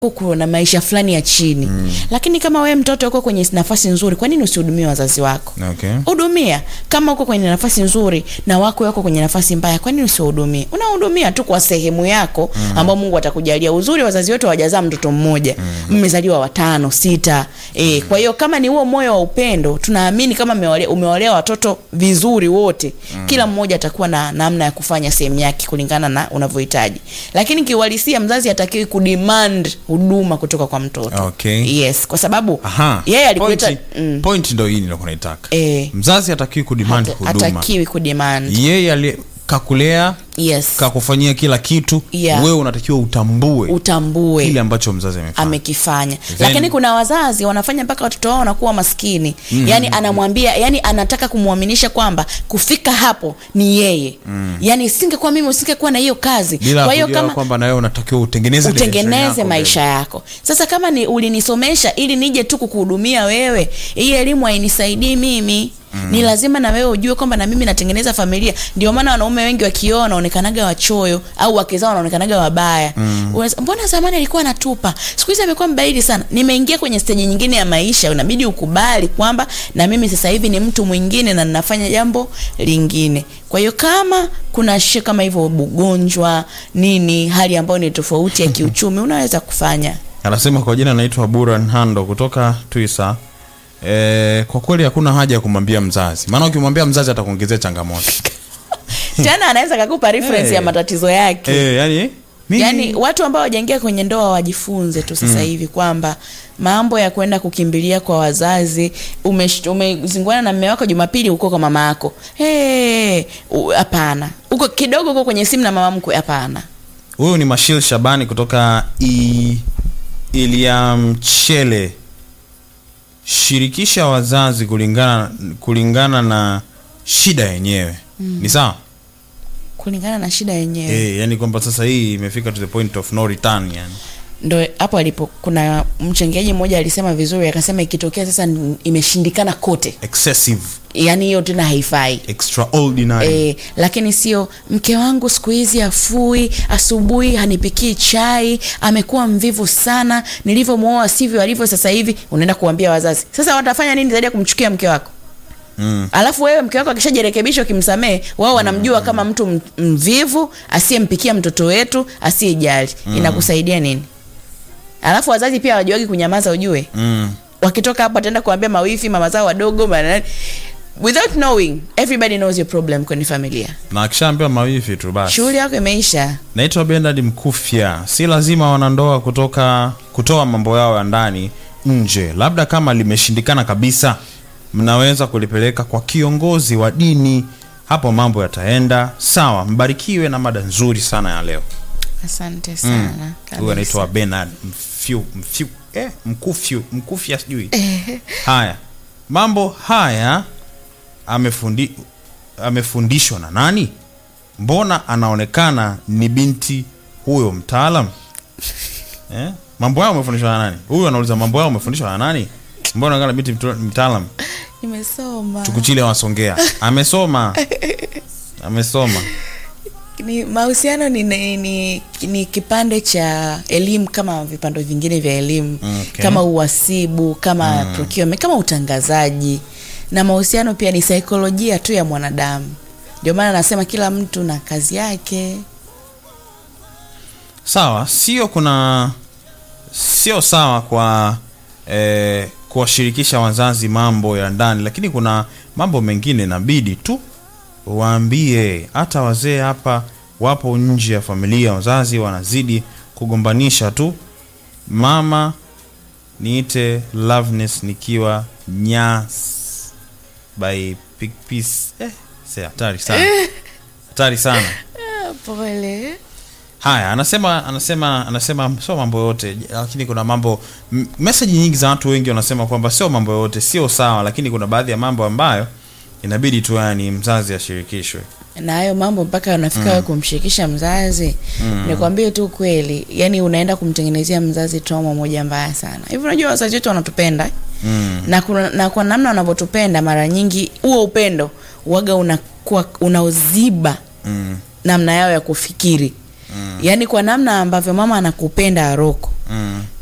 huku na maisha fulani ya chini mm. lakini kama wewe mtoto uko kwenye nafasi nzuri kwa nini usihudumie wazazi wako Okay. hudumia kama uko kwenye nafasi nzuri na wako wako kwenye nafasi mbaya kwa nini usihudumie unahudumia tu kwa sehemu yako mm. ambao mungu atakujalia uzuri wazazi wetu hawajazaa mtoto mmoja mmezaliwa watano sita e, kwa hiyo kama ni huo moyo wa upendo tunaamini kama umewalea, umewalea watoto vizuri wote mm. kila mmoja atakuwa na namna ya kufanya sehemu yake kulingana na unavyohitaji lakini kiuhalisia mzazi hatakiwi kudemand huduma kutoka kwa mtoto Okay. yes kwa sababu Aha. yeye alikuleta Point- mm, point ndo hii nilikuwa naitaka Eh. mzazi hatakiwi kudemand hata- huduma hatakiwi kudemand yeye ali- kakulea yes kakufanyia kila kitu Yeah. wewe unatakiwa utambue utambue kile ambacho mzazi amefanya amekifanya Then- lakini kuna wazazi wanafanya mpaka watoto wao wanakuwa maskini mm. yani anamwambia yani anataka kumwaminisha kwamba kufika hapo ni yeye mm. yani singekuwa mimi usingekuwa na hiyo kazi bila kwa hiyo kujua kama kwamba na wewe unatakiwa utengeneze direction utengeneze yako maisha yako sasa kama ni ulinisomesha ili nije tu kukuhudumia wewe hii elimu hainisaidii mimi Mm. ni lazima na wewe ujue kwamba na mimi natengeneza familia ndio maana wanaume wengi wakioa wanaonekanaga wachoyo au wake zao wanaonekanaga wabaya mm. mbona zamani alikuwa anatupa siku hizi amekuwa mbadili sana nimeingia kwenye steji nyingine ya maisha unabidi ukubali kwamba na mimi sasa hivi ni mtu mwingine na ninafanya jambo lingine kwa hiyo kama kuna shi kama hivyo ugonjwa nini hali ambayo ni tofauti ya kiuchumi unaweza kufanya anasema kwa jina naitwa buran hando kutoka twisa e, kwa kweli hakuna haja ya kumwambia mzazi maana ukimwambia mzazi atakuongezea changamoto tena anaweza kakupa reference Hey. ya matatizo yake e, yani mimi- yaani watu ambao wajaingia kwenye ndoa wajifunze tu sasa hivi kwamba mambo ya kwenda kukimbilia kwa wazazi umesh- umezingwana na mme wako jumapili uko kwa mama yako Hey, u- hapana uko kidogo uko kwenye simu na mama mkwe hapana huyu ni mashil shabani kutoka I, iliamchele shirikisha wazazi kulingana kulingana na shida yenyewe mm. ni sawa kulingana na shida yenyewe e, yani kwamba sasa hii imefika to the point of no return yani ndo hapo alipo kuna mchangiaji mmoja alisema vizuri akasema ikitokea sasa n- imeshindikana kote excessive yaani hiyo tena haifai extraordinary E, lakini sio mke wangu siku hizi afui asubuhi hanipikii chai amekuwa mvivu sana nilivyomwoa sivyo alivyo sasa hivi unaenda kuambia wazazi sasa watafanya nini zaidi ya kumchukia mke wako mm. alafu wewe mke wako akishajirekebisha ukimsamehe wao wanamjua kama mtu m- mvivu asiyempikia mtoto wetu asiyejali inakusaidia nini alafu wazazi pia wajuagi kunyamaza ujue Mm. wakitoka hapo wataenda kuambia mawifi mama zao wadogo manani without knowing everybody knows your problem kwenye familia na akishaambiwa mawifi tu basi shughuli yako imeisha naitwa benard mkufya si lazima wanandoa kutoka kutoa mambo yao ya ndani nje labda kama limeshindikana kabisa mnaweza kulipeleka kwa kiongozi wa dini hapo mambo yataenda sawa mbarikiwe na mada nzuri sana ya leo asante sana huyu anaitwa benard mfyu, mfyu, eh, mkufyu mkufya sijui haya mambo haya amefundi, amefundishwa na nani mbona anaonekana ni binti huyo mtaalam eh? mambo yao amefundishwa na nani huyu anauliza mambo yao amefundishwa na nani mbona anaonekana binti mtu- mtaalam nimesoma tukuchile wasongea amesoma amesoma ni mahusiano ni, ni, ni, ni kipande cha elimu kama vipando vingine vya elimu Okay. kama uhasibu kama mm. procurement kama utangazaji na mahusiano pia ni saikolojia tu ya mwanadamu ndio maana nasema kila mtu na kazi yake sawa sio kuna sio sawa kwa eh, kuwashirikisha wazazi mambo ya ndani lakini kuna mambo mengine inabidi tu waambie hata wazee hapa wapo nje ya familia wazazi wanazidi kugombanisha tu mama niite loveness nikiwa nyas by Big Piece. eh, se hatari sana hatari sana pole haya anasema anasema anasema sio mambo yote lakini kuna mambo m- meseji nyingi za watu wengi wanasema kwamba sio mambo yote sio sawa lakini kuna baadhi ya mambo ambayo inabidi tu yani mzazi ashirikishwe na hayo mambo mpaka unafika wewe kumshirikisha mzazi mm. nikwambie tu kweli yani unaenda kumtengenezea mzazi trauma moja mbaya sana hivi unajua wazazi wetu wanatupenda mm. na, kuna, na kwa namna wanavyotupenda mara nyingi huo upendo waga unakuwa unaoziba Mm. namna yao ya kufikiri yaani kwa namna ambavyo mama anakupenda aroko mm.